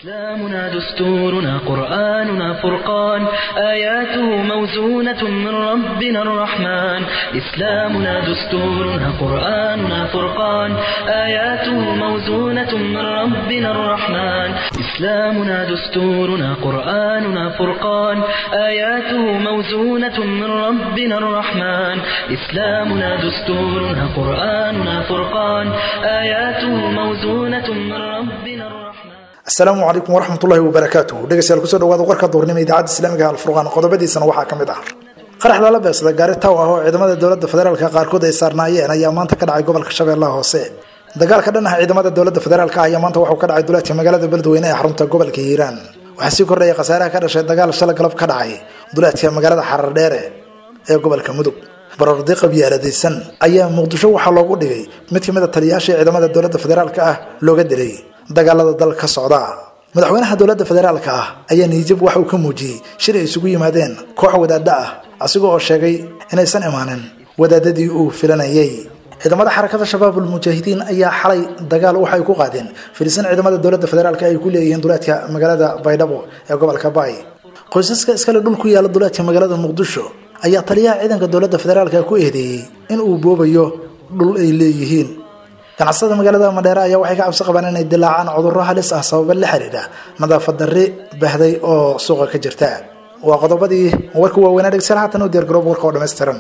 إسلامنا دستورنا قرآننا فرقان آياته موزونة من ربنا الرحمن إسلامنا دستورنا قرآننا فرقان آياته موزونة من ربنا الرحمن إسلامنا دستورنا قرآننا فرقان آياته موزونة من ربنا الرحمن إسلامنا دستورنا قرآننا فرقان آياته موزونة من ربنا الرحمن asalaamu calaykum waraxmatullahi wabarakaatuh dhegeystayaal kusoo dhawaada warka duurnimo idaacadda islaamiga alfurqaan qodobadiisana waxaa ka mid ah qarax lala beegsada gaari taw ah oo ciidamada dowladda federaalka qaarkood ay saarnaayeen ayaa maanta ka dhacay gobolka shabeellaha hoose dagaalka dhan ah ciidamada dowladda federaalka ayaa maanta waxuu ka dhacay duleedka magaalada beledweyne ee xarunta gobolka hiiraan waxaa sii kordhaya khasaaraha ka dhashay dagaal shala galab ka dhacay duleedka magaalada xarardheere ee gobolka mudug barordi qabyaaladaysan ayaa muqdisho waxaa loogu dhigay mid kamid a taliyayaashii ciidamada dowladda federaalka ah looga dilay dagaalada dalka ka socda madaxweynaha dowladda federaalka ah ayaa niijab waxa uu ka muujiyey shir ay isugu yimaadeen koox wadaadda ah asiga oo sheegay inaysan imaanin wadaadadii uu filanayay ciidamada xarakada shabaabul mujaahidiin ayaa xalay dagaal waxay ku qaadeen filisin ciidamada dowladda federaalka ay ku leeyihiin duleedka magaalada baydhabo ee gobolka baay qoysaska iskale dhul ku yaala duleedka magaalada muqdisho ayaa taliyaha ciidanka dowladda federaalka ku eedeeyey in uu boobayo dhul ay leeyihiin ganacsatada magaalada madheere ayaa waxay ka cabsi qabaan inay dilaacaan cudurro halis ah sababa la xiriira nadaafad darri bahday oo suuqa ka jirta waa qodobadii warka waaweynaa dhegeystayaal haatan u diyaargaroob warka oo dhammaystiran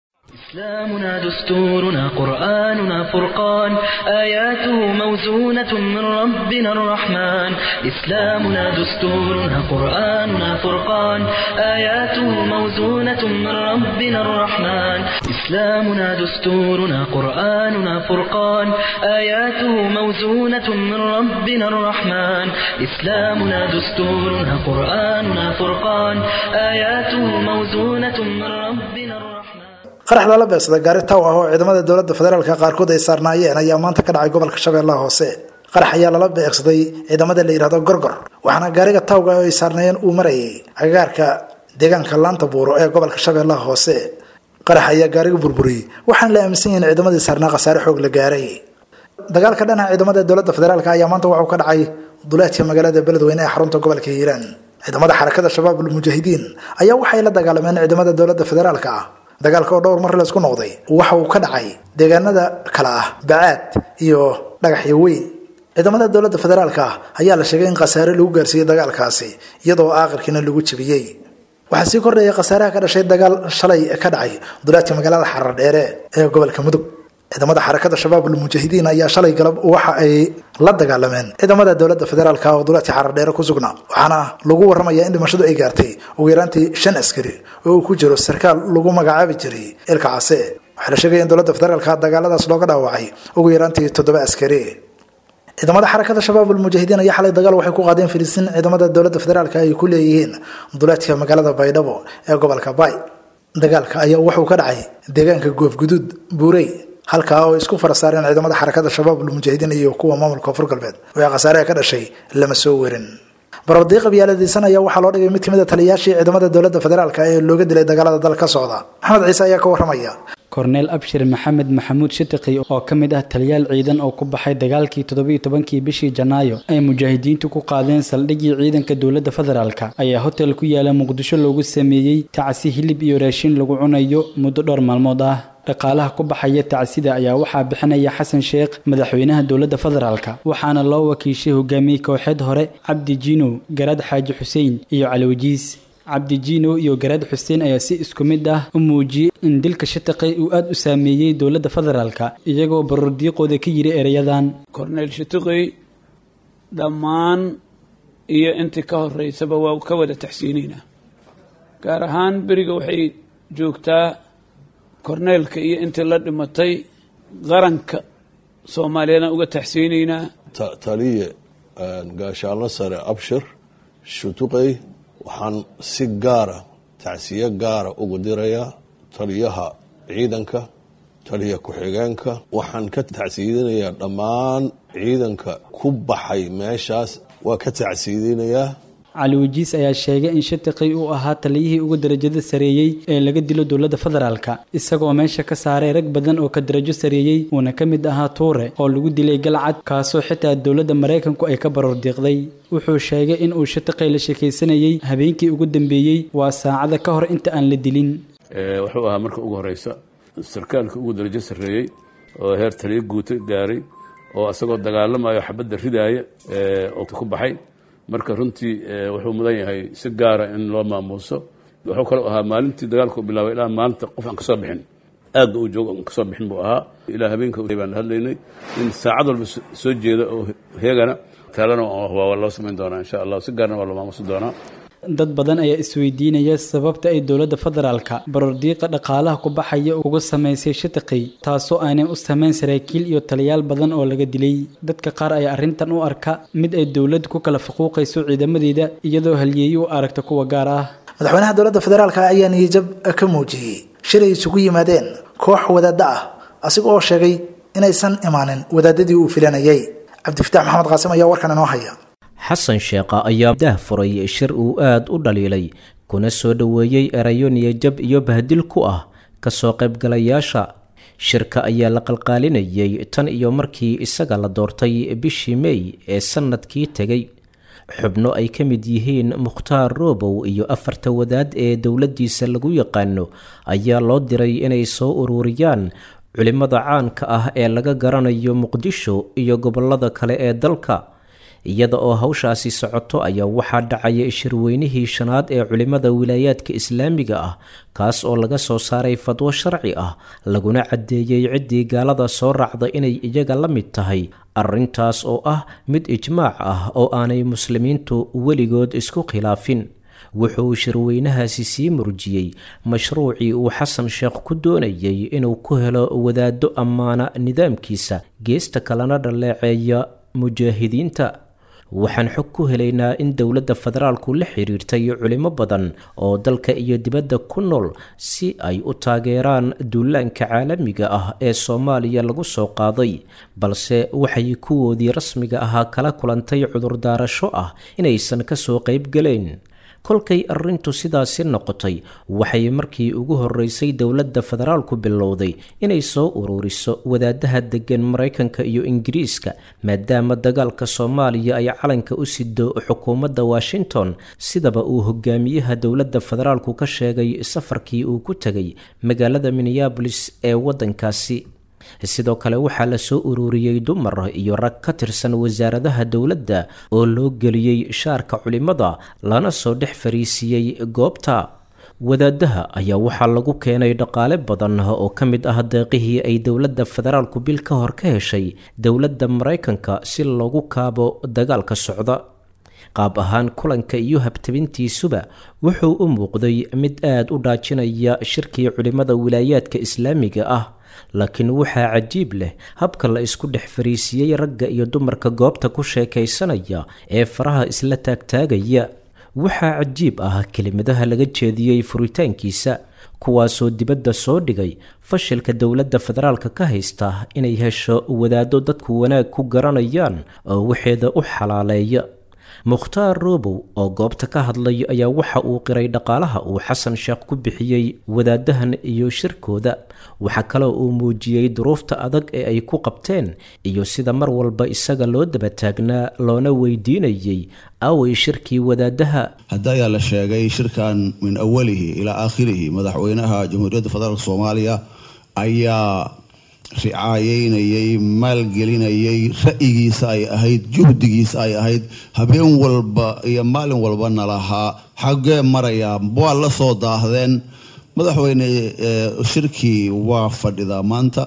إسلامنا دستورنا قرآننا فرقان آياته موزونة من ربنا الرحمن إسلامنا دستورنا قرآننا فرقان آياته موزونة من ربنا الرحمن إسلامنا دستورنا قرآننا فرقان آياته موزونة من ربنا الرحمن إسلامنا دستورنا قرآننا فرقان آياته موزونة من ربنا الرحمن qarax lala beegsada gaari taw ah oo ciidamada dowladda federaalka qaarkood ay saarnaayeen ayaa maanta ka dhacay gobolka shabeellaha hoose qarax ayaa lala beegsaday ciidamada la yidhahdo gorgor waxaana gaariga tawga oo ay saarnaayeen uu marayay agagaarka deegaanka laanta buuro ee gobolka shabeellaha hoose qarax ayaa gaariga burburiyey waxaana la aaminsan yahin ciidamadii saarnaa khasaare xoog la gaaray dagaalka dhan ah ciidamada dowladda federaalka ayaa maanta waxuu ka dhacay duleedka magaalada beledweyne ee xarunta gobolka hiiraan ciidamada xarakada shabaabul mujaahidiin ayaa waxay la dagaalameen ciidamada dowladda federaalka ah dagaalka oo dhowr mar laysku noqday waxa uu ka dhacay deegaanada kale ah bacaad iyo dhagaxyo weyn ciidamada dowladda federaalka ah ayaa la sheegay in khasaare lagu gaarsiiyey dagaalkaasi iyadoo aakhirkiina lagu jebiyey waxaa sii kordhaya khasaaraha ka dhashay dagaal shalay ka dhacay duleedka magaalada xarar dheere ee gobolka mudug ciidamada xarakada shabaabul mujaahidiin ayaa shalay galab waxa ay la dagaalameen ciidamada dowladda federaalka oo duleedka xarardheere ku sugnaa waxaana lagu waramayaa in dhimashadu ay gaartay ugu yaraantii shan askari oo uu ku jiro sarkaal lagu magacaabi jiray ilka case waxaa la sheegaya in dowladda federaalka dagaaladaas looga dhaawacay ugu yaraantii toddoba askari ciidamada xarakada shabaabul mujaahidiin ayaa xalay dagaal waxay ku qaadeen filisin ciidamada dowladda federaalka ay ku leeyihiin duleedka magaalada baydhabo ee gobolka baay dagaalka ayaa wuxuu ka dhacay deegaanka goofguduud buurey halkaa oo isku fara saareen ciidamada xarakada shabaabul mujaahidiin iyo kuwa maamulka koonfur galbeed wixii khasaaraha ka dhashay lama soo werin barordi qabyaaladaysan ayaa waxaa loo dhigay mid kamid a taliyayaashii ciidamada dowladda federaalka ee looga dilay dagaalada dal ka socda maxamed ciise ayaa ka waramaya korneel abshir maxamed maxamuud shatiqi oo ka mid ah taliyaal ciidan oo ku baxay dagaalkii toddobiiyo tobankii bishii janaayo ay mujaahidiintu ku qaadeen saldhiggii ciidanka dowladda federaalka ayaa hotel ku yaala muqdisho loogu sameeyey tacsi hilib iyo raashin lagu cunayo muddo dhowr maalmood ah dhaqaalaha ku baxaya tacsida ayaa waxaa bixinaya xasan sheekh madaxweynaha dowladda federaalka waxaana loo wakiishay hogaamiye kooxeed hore cabdi jiinow garaad xaaji xuseen iyo caliwajiis cabdi jiinow iyo garaad xuseen ayaa si isku mid ah u muujiyey in dilka shataqi uu aada u saameeyey dowladda federaalka iyagoo barordiiqooda ka yiri ereyadan korneyl shatiqi dhammaan iyo intii ka horeysaba waa ka wada taxsiinayna gaar ahaan beriga waxay joogtaa korneelka iyo intii la dhimatay qaranka soomaaliyeedaan uga taxsiinaynaa taliye gaashaano sare abshir shutuqey waxaan si gaara tacsiye gaara ugu dirayaa taliyaha ciidanka taliya ku-xigeenka waxaan ka tacsiidinayaa dhammaan ciidanka ku baxay meeshaas waa ka tacsiidinayaa cali wajiis ayaa sheegay in shatiqi uu ahaa taliyihii ugu darajada sareeyey ee laga dilo dowladda federaalka isagoo meesha ka saaray rag badan oo ka darajo sareeyey uuna ka mid ahaa tuure oo lagu dilay galcad kaasoo xitaa dowladda maraykanku ay ka baroor diiqday wuxuu sheegay in uu shatiqi la sheekaysanayey habeenkii ugu dambeeyey waa saacada ka hor inta aan la dilin wuxuu ahaa marka ugu horeysa sarkaalka ugu darajo sarreeyey oo heer taliyo guuto gaaray oo isagoo dagaalamayo xabadda ridaaya oo ku baxay marka runtii wuxuu mudan yahay si gaara in loo maamuuso wuxuu kaloo ahaa maalintii dagaalku bilaabay ilaa maalinta qof aan kasoo bixin aadba uu joogo aan kasoo bixin buu ahaa ilaa habeenka baan hadlaynay in saacad walba soo jeeda oo heegana taalana waa loo samayn doonaa insha allah si gaarna waa loo maamuusi doonaa dad badan ayaa isweydiinaya sababta ay dowladda federaalka barordiiqa dhaqaalaha ku baxaya uga samaysay shatiqi taasoo aanay u samayn saraakiil iyo taliyaal badan oo laga dilay dadka qaar ayaa arrintan u arka mid ay dowladda ku kala faquuqayso ciidamadeeda iyadoo halyeeyi u aragta kuwa gaar ah madaxweynaha dowladda federaalka ayaa niyajab ka muujiyey shir ay isugu yimaadeen koox wadaadda ah asiga oo sheegay inaysan imaanin wadaadadii uu filanayay cabdifitaax maxamed qaasim ayaa warkan inoo haya xasan sheekha ayaa dah furay shir uu aad u dhaliilay kuna soo dhoweeyey erayo niyajab iyo bahdil ku ah kasoo qaybgalayaasha shirka ayaa la qalqaalinayay tan iyo markii isaga la doortay bishii mey ee sannadkii tegay xubno ay ka mid yihiin mukhtaar roobow iyo afarta wadaad ee dowladdiisa lagu yaqaano ayaa loo diray inay soo ururiyaan culimmada caanka ah ee laga garanayo muqdisho iyo gobollada kale ee dalka iyada oo hawshaasi socoto ayaa waxaa dhacaya shirweynihii shanaad ee culimmada wilaayaadka islaamiga ah kaas oo laga soo saaray fadwo sharci ah laguna caddeeyey ciddii gaalada soo raacda inay iyaga la mid tahay arrintaas oo ah mid ijmaac ah oo aanay muslimiintu weligood isku khilaafin wuxuu shirweynahaasi sii murjiyey mashruucii uu xasan sheekh ku doonayay inuu ku helo wadaaddo ammaana nidaamkiisa geesta kalena dhaleeceeya mujaahidiinta waxaan xog ku helaynaa in dowladda federaalku la xiriirtay culimo badan oo dalka iyo dibadda ku nool si ay u taageeraan duulaanka caalamiga ah ee soomaaliya lagu soo qaaday balse waxay kuwoodii rasmiga ahaa kala kulantay cudurdaarasho ah inaysan kasoo qaybgalayn kolkay arrintu sidaasi noqotay waxay markii ugu horreysay dowladda federaalku bilowday inay soo ururiso wadaadaha deggan maraykanka iyo ingiriiska maadaama dagaalka soomaaliya ay calanka u sido xukuumadda washington sidaba uu hogaamiyaha dowladda federaalku ka sheegay safarkii uu ku tegay magaalada minneabolis ee waddankaasi sidoo kale waxaa la soo ururiyey dumar iyo rag ka tirsan wasaaradaha dowladda oo loo geliyey shaarka culimada lana soo dhex fariisiiyey goobta wadaadaha ayaa waxaa lagu keenay dhaqaale badan oo ka mid ah deeqihii ay dowladda federaalku bil ka hor ka heshay dowladda maraykanka si loogu kaabo dagaalka socda qaab ahaan kulanka iyo habtabintiisuba wuxuu u muuqday mid aad u dhaajinaya shirkii culimmada wilaayaadka islaamiga ah laakiin waxaa cajiib leh habka la isku dhex fariisiiyey ragga iyo dumarka goobta ku sheekaysanaya ee faraha isla taagtaagaya waxaa cajiib ah kelimadaha laga jeediyey furitaankiisa kuwaasoo dibadda soo dhigay fashilka dowladda federaalka ka haysta inay hesho wadaado dadku wanaag ku garanayaan oo waxeeda u xalaaleeya mukhtaar roobow oo goobta ka hadlay ayaa waxa uu qiray dhaqaalaha uu xasan sheekh ku bixiyey wadaadahan iyo shirkooda waxaa kaloo uu muujiyey duruufta adag ee ay ku qabteen iyo sida mar walba isaga loo daba taagnaa loona weydiinayey away shirkii wadaadaha hadda ayaa la sheegay shirkan min awalihi ilaa aakhirihi madaxweynaha jamhuuriyadda federaalk soomaaliya ayaa ricaayeynayay maalgelinayay ra'yigiisa ay ahayd juhdigiisa ay ahayd habeen walba iyo maalin walbana lahaa xaggee marayaa waa la soo daahdeen madaxweyne shirkii waa fadhidaa maanta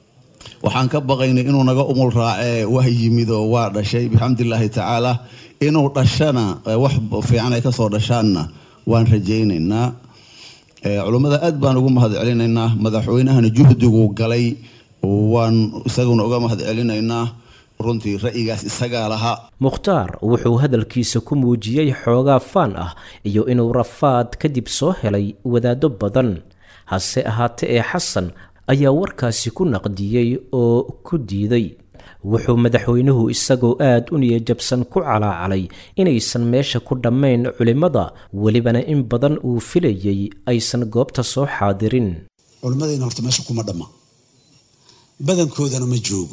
waxaan ka baqaynay inuu naga umul raacee waa yimid oo waa dhashay bixamdillaahi tacaala inuu dhashana wax fiican ay kasoo dhashaanna waan rajaynaynaa culummada aad baan ugu mahad celinaynaa madaxweynahana juhdigu galay waan isaguna uga mahad celinaynaa runtii ra'yigaas isagaa lahaa mukhtaar wuxuu hadalkiisa ku muujiyey xoogaa faan ah iyo inuu rafaad kadib soo helay wadaado badan hase ahaate ee xasan ayaa warkaasi ku naqdiyey oo ku diiday wuxuu madaxweynuhu isagoo aad u niyajabsan ku calaacalay inaysan meesha ku dhammayn culimmada welibana in badan uu filayey aysan goobta soo xaadirin culimmadayna horta meesha kuma dhamma badankoodana ma joogo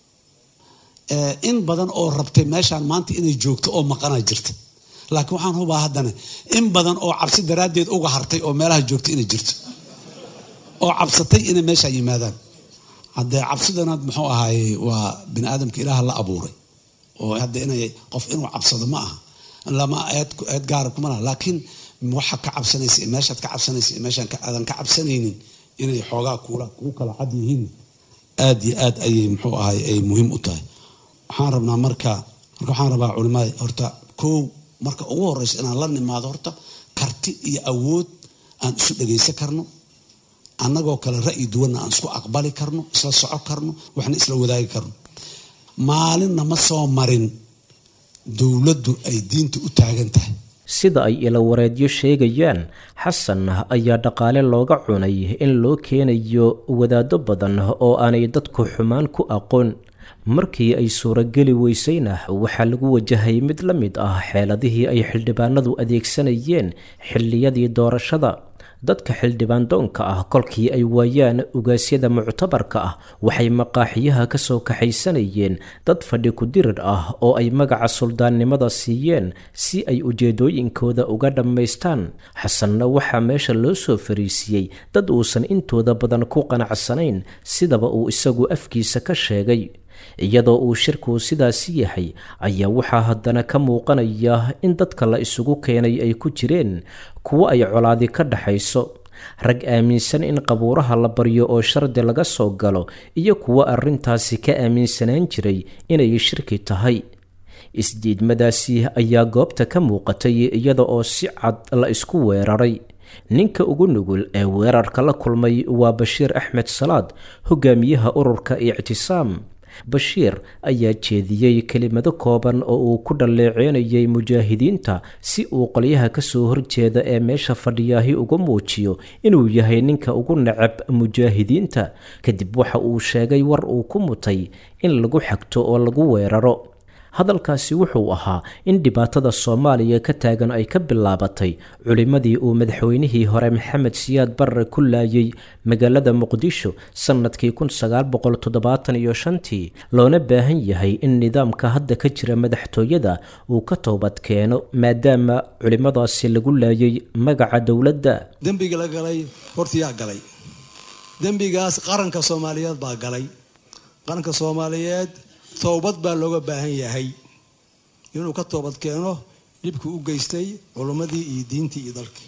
in badan oo rabtay meeshaan maanta inay joogto oo maqana jirta laakiin waxaan hubaa haddana in badan oo cabsi daraaddeed uga hartay oo meelaha joogta inay jirto oo cabsatay inay meesha yimaadaan haddee cabsidana muxuu ahaaye waa bini aadamka ilaaha la abuuray oo hadda inay qof inuu cabsado ma aha lama eed gaara kuma laha laakiin waxa ka cabsanaysa meeshaad ka cabsanaysa meeshaan aadan ka cabsanaynin inay xoogaa kuula kugu kala cad yihiin aad iyo aad ayay muxuu ahay ay muhiim u tahay waxaan rabnaa marka marka waxaan rabaa culimada horta kow marka ugu horeysa inaan la nimaado horta karti iyo awood aan isu dhagaysan karno annagoo kale ra'yi duwanna aan isku aqbali karno isla soco karno waxna isla wadaagi karno maalinna ma soo marin dowladdu ay diinta u taagan tahay sida ay ilawareedyo sheegayaan xasan ayaa dhaqaale looga cunay in loo keenayo wadaado badan oo aanay dadku xumaan ku aqoon markii ay suurageli weysayna waxaa lagu wajahay mid la mid ah xeeladihii ay xildhibaanadu adeegsanayeen xilliyadii doorashada dadka xildhibaan doonka ah kolkii ay waayaan ugaasyada muctabarka ah waxay maqaaxiyaha ka soo kaxaysanayeen dad fadhi ku-dirir ah oo ay magaca suldaannimada siiyeen si ay ujeedooyinkooda uga dhammaystaan xasanna waxaa meesha loo soo fariisiyey dad uusan intooda badan ku qanacsanayn sidaba uu isagu afkiisa ka sheegay iyadoo uu shirku sidaasi yahay ayaa waxaa haddana ka muuqanaya in dadka la isugu keenay ay ku jireen kuwo ay colaadi ka dhaxayso rag aaminsan in qabuuraha la baryo oo shardi laga soo galo iyo kuwo arrintaasi ka aaminsanaan jiray inay shirki tahay isdiidmadaasi ayaa goobta ka muuqatay iyada oo si cad la isku weeraray ninka ugu nugul ee weerarka la kulmay waa bashiir axmed salaad hogaamiyaha ururka ictisaam bashiir ayaa jeediyey kelimado kooban oo uu ku dhalleeceynayay mujaahidiinta si uu qolyaha kasoo horjeeda ee meesha fadhiyaahi uga muujiyo inuu yahay ninka ugu necab mujaahidiinta kadib waxa uu sheegay war uu ku mutay in lagu xagto oo lagu weeraro hadalkaasi wuxuu ahaa in dhibaatada soomaaliya ka taagan ay ka bilaabatay culimmadii uu madaxweynihii hore maxamed siyaad barre ku laayay magaalada muqdisho sannadkii iyo shantii loona baahan yahay in nidaamka hadda ka jira madaxtooyada uu ka toobad keeno maadaama culimmadaasi lagu laayay magaca dowladda dembiga la galay hortiyaa galay dembigaas qaranka soomaaliyeed baa galay qaranka soomaaliyeed towbad baa looga baahan yahay inuu ka toobad keeno dhibkii u geystay culummadii iyo diintii iyo dalkii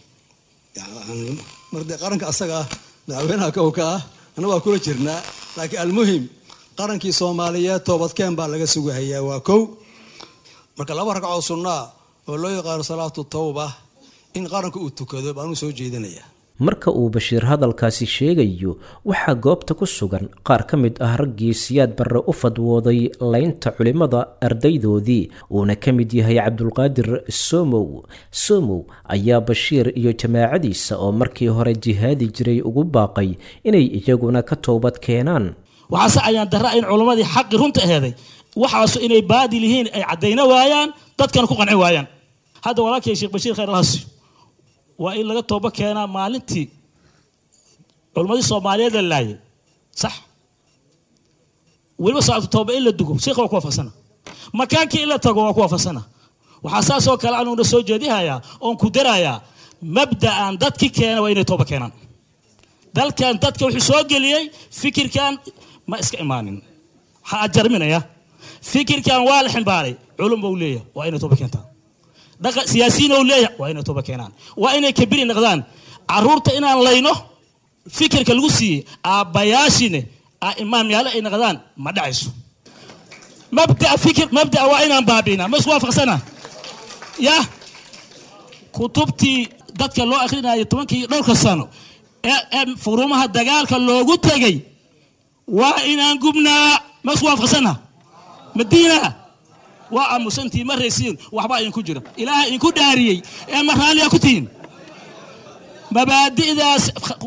mardee qaranka asaga ah madaxweynaha kowka ah anna waa kula jirnaa laakiin almuhim qarankii soomaaliyeed toobadkeen baa laga sugahayaa waa kow marka laba ragcoo sunnaa oo loo yaqaano salaatu tawba in qaranka uu tukado baanuu soo jeedinayaa marka uu bashiir hadalkaasi sheegayo waxaa goobta ku sugan qaar ka mid ah raggii siyaad barre u fadwooday laynta culimmada ardaydoodii uuna ka mid yahay cabdulqaadir somow somow ayaa bashiir iyo jamaacadiisa oo markii hore jihaadi jiray ugu baaqay inay iyaguna ka toobad keenaan waxaase ayaan darra in culimmadii xaqi runta aheeday waxaasu inay baadil yihiin ay caddayna waayaan dadkana ku qanci waayaan hadda walaalkay sheekh bashiir khayr alhasi waa in laga toobo keenaa maalintii culimmadii soomaaliyeed la laayay sax weliba salaatu tooba in la dugo sheekha waa ku waafaqsana makaankii in la tago waa ku waafaqsana waxaa saasoo kale anuuna soo jeedihayaa oon ku darayaa mabda'an dadki keena waa inay tooba keenaan dalkan dadka wuxuu soo geliyey fikirkan ma iska imaanin waxaa ajarminaya fikirkan waa la ximbaaray culum buu leeyahay waa inay tooba keentaan siyaasiyiin ou leeyahay waa inay tooba keenaan waa inay kabiri noqdaan caruurta inaan layno fikirka lagu siiyey aabbayaashine imaamyaale ay noqdaan ma dhacayso mabdaa fikir mabdaa waa inaan baabi'inaa ma isku waafaqsana ya kutubtii dadka loo akhrinayo tobankii dhowrka sano ee furumaha dagaalka loogu tegay waa inaan gubnaa ma isku waafaqsana madiina waa aamusantii ma raysiin waxbaa idinku jira ilaaha idinku dhaariyey ee ma raalliyaa ku tihiin mabaadi'daas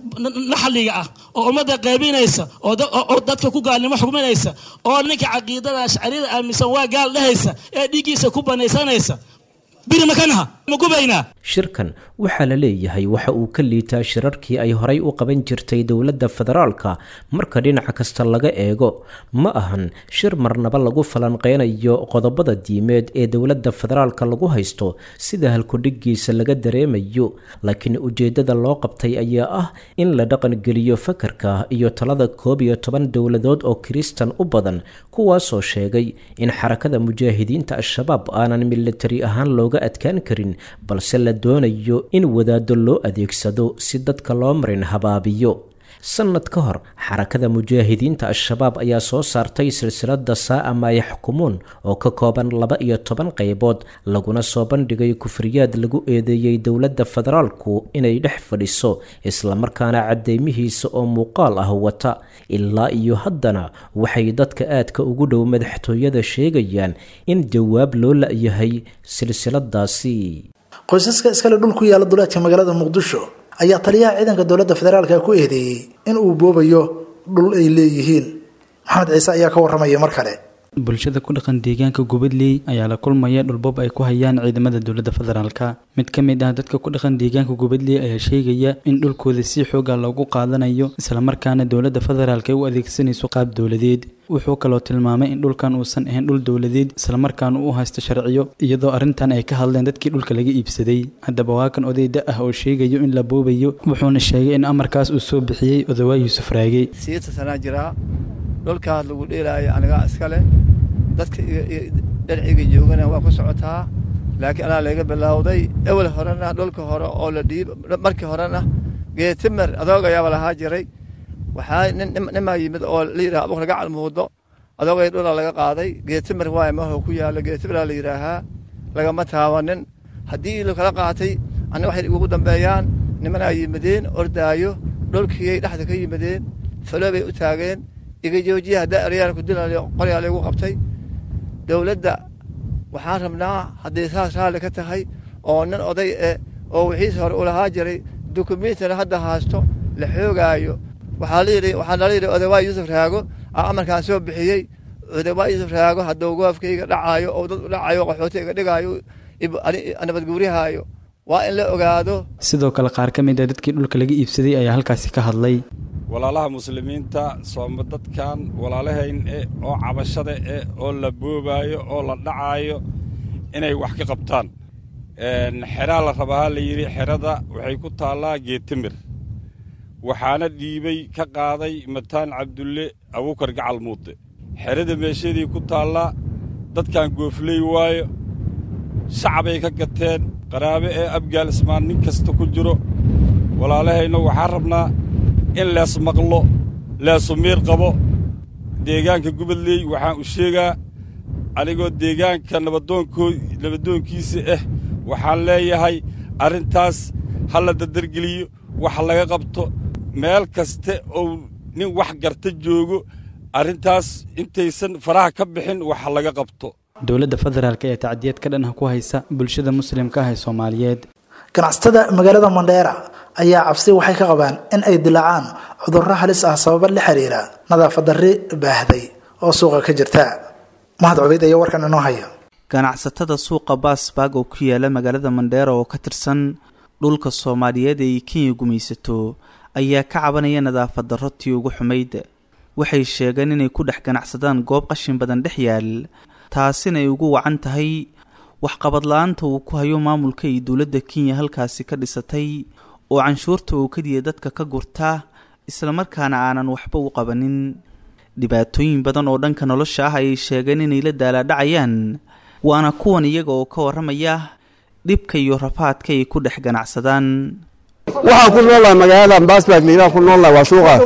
naxliga ah oo ummadda qaybinaysa oo dadka ku gaalnimo xugminaysa oo ninka caqiidada ashcariyada aaminsan waa gaal dhehaysa ee dhiiggiisa ku banaysanaysa biri makanaha ma gubaynaa shirkan waxaa la leeyahay waxa uu ka liitaa shirarkii ay horay u qaban jirtay dowladda federaalka marka dhinaca kasta laga eego ma ahan shir marnaba lagu falanqeynayo qodobada diimeed ee dowladda federaalka lagu haysto sida halkudhigiisa laga dareemayo laakiin ujeedada loo qabtay ayaa ah in la dhaqangeliyo fakarka iyo talada koob iyo toban dowladood oo kiristan u badan kuwaasoo sheegay in xarakada mujaahidiinta al-shabaab aanan militari ahaan looga adkaan karin balse la doonayo in wadaado loo adeegsado si dadka loo marin habaabiyo sanad ka hor xarakada mujaahidiinta al-shabaab ayaa soo saartay silsilada saa'a maa yaxkumuun oo ka kooban laba iyo toban qaybood laguna soo bandhigay kufriyaad lagu eedeeyey dowladda federaalku inay dhex fadhiso islamarkaana cadeymihiisa oo muuqaal ah wata ilaa iyo haddana waxay dadka aadka ugu dhow madaxtooyada sheegayaan in jawaab loo la-yahay silsiladaasi qoysaska iskale dhul ku yaala duleedka magaalada muqdisho ayaa taliyaha ciidanka dowladda federaalka ku eedeeyey in uu boobayo dhul ay leeyihiin maxamed ciise ayaa ka waramaya mar kale bulshada ku dhaqan deegaanka gubadley ayaa la kulmaya dhulboob ay ku hayaan ciidamada dowladda federaalka mid ka mid ah dadka ku dhaqan deegaanka gubadley ayaa sheegaya in dhulkooda si xooga loogu qaadanayo islamarkaana dowladda federaalk ay u adeegsanayso qaab dowladeed wuxuu kaloo tilmaamay in dhulkan uusan ahayn dhul dowladeed islamarkaana uu haysto sharciyo iyadoo arrintan ay ka hadleen dadkii dhulka laga iibsaday haddaba waa kan odayda ah oo sheegayo in la boobayo wuxuuna sheegay in amarkaas uu soo bixiyey odawaa yuusuf raage siita sanaa jiraa dhulkaas lagu dheelaayo anigaa iskale dadka dharciga joogana waa ku socotaa laakiin anaa laga bilowday ewel horena dhulka hore oo la dhiib markii horena geetimer adoogayaaba lahaa jiray waxaa nimaa yimid oo la yidhaha abuk laga calmuudo adoogay dhula laga qaaday geetimer waay maho ku yaalo geetimeraa la yidhaahaa lagama taabanin haddii lakala qaatay anna waxay ugu dambeeyaan nimanaa yimideen ordaayo dhulkiiyay dhexda ka yimideen falo bay u taageen iga joojiya haddaa eryaan ku dilayo qoryaa laygu qabtay dowladda waxaan rabnaa hadday saas raalli ka tahay oo nin oday eh oo wixiisa hore u lahaa jiray dukumiintina hadda haasto la xoogaayo waxaa layidhi waxaa nala yidhi odawaa yuusuf raago aa amarkaan soo bixiyey odawaa yuusuf raago hadduu goofkayga dhacaayo oo dad u dhacayo qaxooti iga dhigaayo nabadguurihaayo waa in la ogaado sidoo kale qaar ka mid a dadkii dhulka laga iibsaday ayaa halkaasi ka hadlay walaalaha muslimiinta sooma dadkan walaalahayn eh oo cabashada eh oo la boobaayo oo la dhacaayo inay wax ka qabtaan xeraa la rabahaa la yidhi xerada waxay ku taallaa geetimir waxaana dhiibay ka qaaday mataan cabdulle abuukar gacal muude xerada meeshadii ku taallaa dadkan goofley waayo shacabay ka gateen qaraabe ee abgaal ismaan nin kasta ku jiro walaalahayna waxaan rabnaa in lees maqlo leesu miir qabo deegaanka gubadley waxaan u sheegaa anigoo deegaanka nabadoonkoo nabadoonkiisa ah waxaan leeyahay arrintaas ha la dardargeliyo wax laga qabto meel kaste ou nin wax garta joogo arrintaas intaysan faraha ka bixin wax laga qabto dowladda federaalk ee tacdiyad ka dhan ah ku haysa bulshada muslimka ah ee soomaaliyeed ganacsatada magaalada mandheera ayaa cabsi waxay ka qabaan in ay dilaacaan cudurro halis ah sababa la xiriira nadaafad darri baahday oo suuqa ka jirta mahad cubeyd ayaa warkan inoo haya ganacsatada suuqa baasbaag oo ku yaala magaalada mandheera oo ka tirsan dhulka soomaaliyeed ee kenya gumaysato ayaa ka cabanaya nadaafad darro tii ugu xumayd waxay sheegeen inay ku dhex ganacsadaan goob qashin badan dhex yaal taasina ay ugu wacan tahay waxqabad la-aanta uu ku hayo maamulka iyo dowladda kenya halkaasi ka dhisatay oo canshuurta oo keliya dadka ka gurta islamarkaana aanan waxba u qabanin dhibaatooyin badan oo dhanka nolosha ah ayay sheegeen inay la daalaadhacayaan waana kuwan iyaga oo ka warramaya dhibka iyo rafaadka ay ku dhex ganacsadaan waxaan ku noolnahay magaalada baasbaag liilaan ku noolnahay waa suuqaas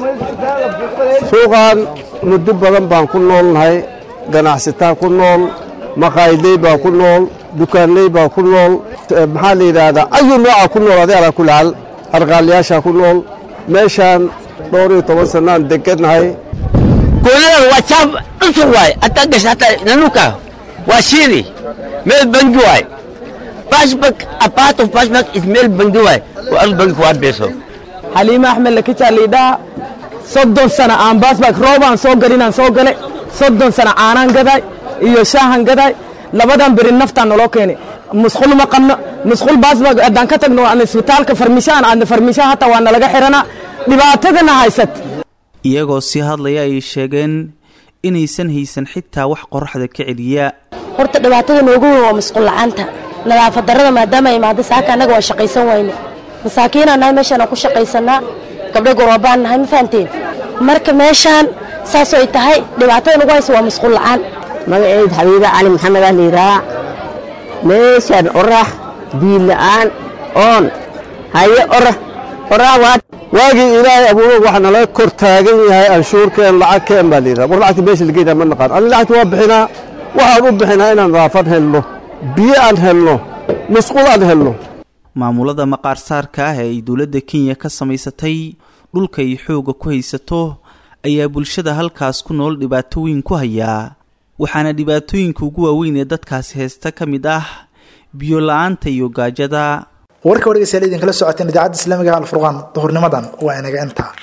suuqan muddo badan baan ku noolnahay ganacsataa ku nool maqaayadley baa ku nool dukaanley baa ku nool maxaa la yidhaahdaa ayu nooca ku nool adi alaa kulaal arqaalayaashaa ku nool meeshaan dhowr iyo toban sannaan degannahay kuunadan waa jaab cusub waay haddaa gasha hataa nanuka waa shiili meel bangi waay Flashback, a part of flashback is male bangiwai. Well, bangi kuat beso. xaliime axmed lakitaa liidhaha soddon sana aan baasbaak roobaan soo galinaan soo gale soddon sana caanaan gaday iyo shaahan gaday labadan beri naftaan naloo keenay musqul ma qabno musqul baasbaak haddaan ka tagno aan isbitaalka farmishaan aadna farmishaan hataa waa nalaga xiranaa dhibaatadana haysat iyagoo sii hadlaya ay sheegeen inaysan haysan xitaa wax qoraxda ka celiya horta dhibaatada noogu weyn waa masquul la'aanta nadaafad darrada maadaama ay imaado saaka annaga waa shaqaysan wayne masaakiinaan nahay meeshaan aan ku shaqaysanaa gabdho goroobaan nahay ma fahanteen marka meeshaan saasoo ay tahay dhibaatada nagu haysa waa masquul la'aan magaceed xabiibe cali maxamed ah liiraa meeshaan orax biil la'aan oon haye orax orax waa waagii ilaahay abuuro waxa nala kor taagan yahay anshuurkeen lacagkeen baa layidhaha war lacagta meesha lageynaa ma naqaan ani lacagta waa bixinaa waxaan u bixinaa inaan nadaafad helno biyo aan helno musqul aan helno maamulada maqaarsaarka ah ee ay dowladda kenya ka samaysatay dhulka ay xoogga ku haysato ayaa bulshada halkaas ku nool dhibaatooyin ku hayaa waxaana dhibaatooyinka ugu waaweyn ee dadkaasi haysta ka mid ah biyo la-aanta iyo gaajada warka wargeysayaal idinkala socoteen idaacadda islaamiga alfurqaan duhurnimadan waa inaga intaa